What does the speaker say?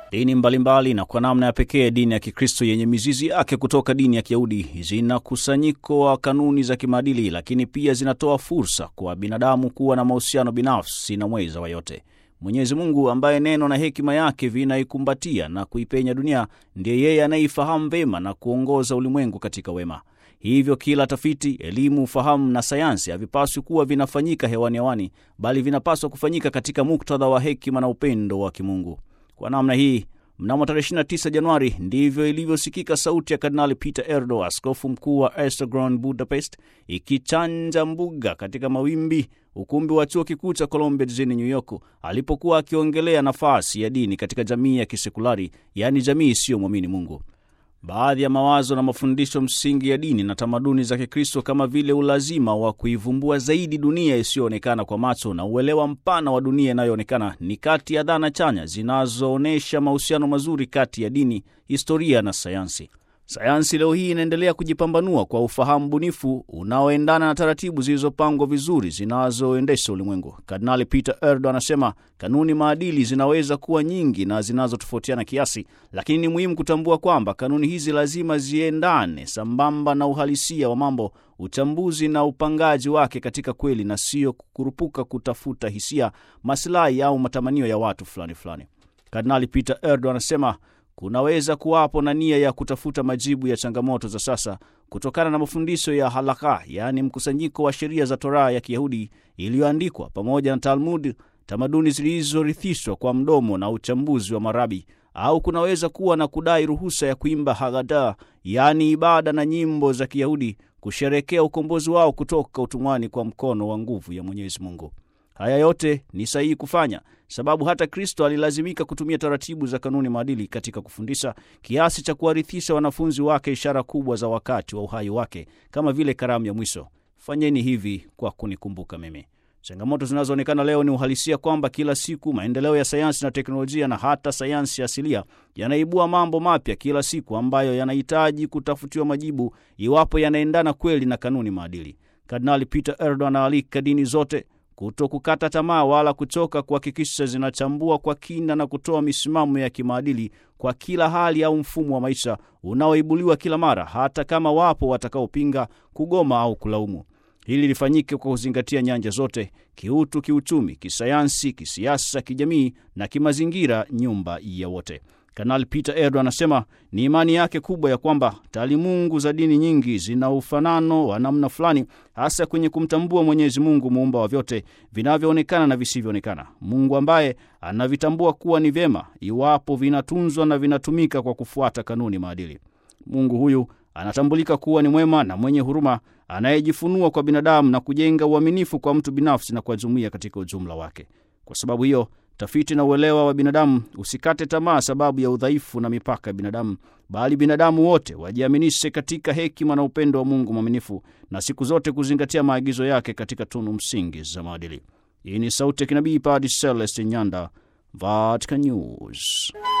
Dini mbalimbali na kwa namna ya pekee dini ya Kikristo yenye mizizi yake kutoka dini ya Kiyahudi zina kusanyiko wa kanuni za kimaadili, lakini pia zinatoa fursa kwa binadamu kuwa na mahusiano binafsi na mweza wa yote. Mwenyezi Mungu ambaye neno na hekima yake vinaikumbatia na kuipenya dunia, ndiye yeye anayeifahamu vema na kuongoza ulimwengu katika wema. Hivyo kila tafiti, elimu, ufahamu na sayansi havipaswi kuwa vinafanyika hewani hewani, bali vinapaswa kufanyika katika muktadha wa hekima na upendo wa kimungu. Kwa namna hii mnamo tarehe 29 Januari ndivyo ilivyosikika sauti ya Kardinali Peter Erdo, askofu mkuu wa Esztergom Budapest, ikichanja mbuga katika mawimbi ukumbi wa chuo kikuu cha Columbia jijini New York, alipokuwa akiongelea nafasi ya dini katika jamii ya kisekulari, yaani jamii isiyomwamini Mungu. Baadhi ya mawazo na mafundisho msingi ya dini na tamaduni za Kikristo kama vile ulazima wa kuivumbua zaidi dunia isiyoonekana kwa macho na uelewa mpana wa dunia inayoonekana ni kati ya dhana chanya zinazoonyesha mahusiano mazuri kati ya dini, historia na sayansi. Sayansi leo hii inaendelea kujipambanua kwa ufahamu bunifu unaoendana na taratibu zilizopangwa vizuri zinazoendesha ulimwengu. Kardinali Peter Erdo anasema kanuni maadili zinaweza kuwa nyingi na zinazotofautiana kiasi, lakini ni muhimu kutambua kwamba kanuni hizi lazima ziendane sambamba na uhalisia wa mambo, uchambuzi na upangaji wake katika kweli, na sio kukurupuka kutafuta hisia, masilahi au matamanio ya watu fulani fulani. Kardinali Peter Erdo anasema kunaweza kuwapo na nia ya kutafuta majibu ya changamoto za sasa kutokana na mafundisho ya halakha, yaani mkusanyiko wa sheria za Toraa ya Kiyahudi iliyoandikwa pamoja na Talmud, tamaduni zilizorithishwa kwa mdomo na uchambuzi wa marabi, au kunaweza kuwa na kudai ruhusa ya kuimba Haggadah, yaani ibada na nyimbo za Kiyahudi kusherekea ukombozi wao kutoka utumwani kwa mkono wa nguvu ya Mwenyezi Mungu. Haya yote ni sahihi kufanya, sababu hata Kristo alilazimika kutumia taratibu za kanuni maadili katika kufundisha, kiasi cha kuwarithisha wanafunzi wake ishara kubwa za wakati wa uhai wake, kama vile karamu ya mwisho: fanyeni hivi kwa kunikumbuka mimi. Changamoto zinazoonekana leo ni uhalisia kwamba kila siku maendeleo ya sayansi na teknolojia na hata sayansi asilia yanaibua mambo mapya kila siku ambayo yanahitaji kutafutiwa majibu iwapo yanaendana kweli na kanuni maadili. Kardinali Peter Erdo anaalika dini zote kuto kukata tamaa wala kuchoka kuhakikisha zinachambua kwa kina na kutoa misimamo ya kimaadili kwa kila hali au mfumo wa maisha unaoibuliwa kila mara, hata kama wapo watakaopinga, kugoma au kulaumu. Hili lifanyike kwa kuzingatia nyanja zote: kiutu, kiuchumi, kisayansi, kisiasa, kijamii na kimazingira, nyumba ya wote. Kanali Peter Erdo anasema ni imani yake kubwa ya kwamba taalimungu za dini nyingi zina ufanano wa namna fulani, hasa kwenye kumtambua Mwenyezi Mungu muumba wa vyote vinavyoonekana na visivyoonekana, Mungu ambaye anavitambua kuwa ni vyema iwapo vinatunzwa na vinatumika kwa kufuata kanuni maadili. Mungu huyu anatambulika kuwa ni mwema na mwenye huruma, anayejifunua kwa binadamu na kujenga uaminifu kwa mtu binafsi na kwa jumuiya katika ujumla wake. Kwa sababu hiyo tafiti na uelewa wa binadamu usikate tamaa sababu ya udhaifu na mipaka ya binadamu, bali binadamu wote wajiaminishe katika hekima na upendo wa Mungu mwaminifu, na siku zote kuzingatia maagizo yake katika tunu msingi za maadili. Hii ni sauti ya kinabii Padre Celestin Nyanda, Vatican News.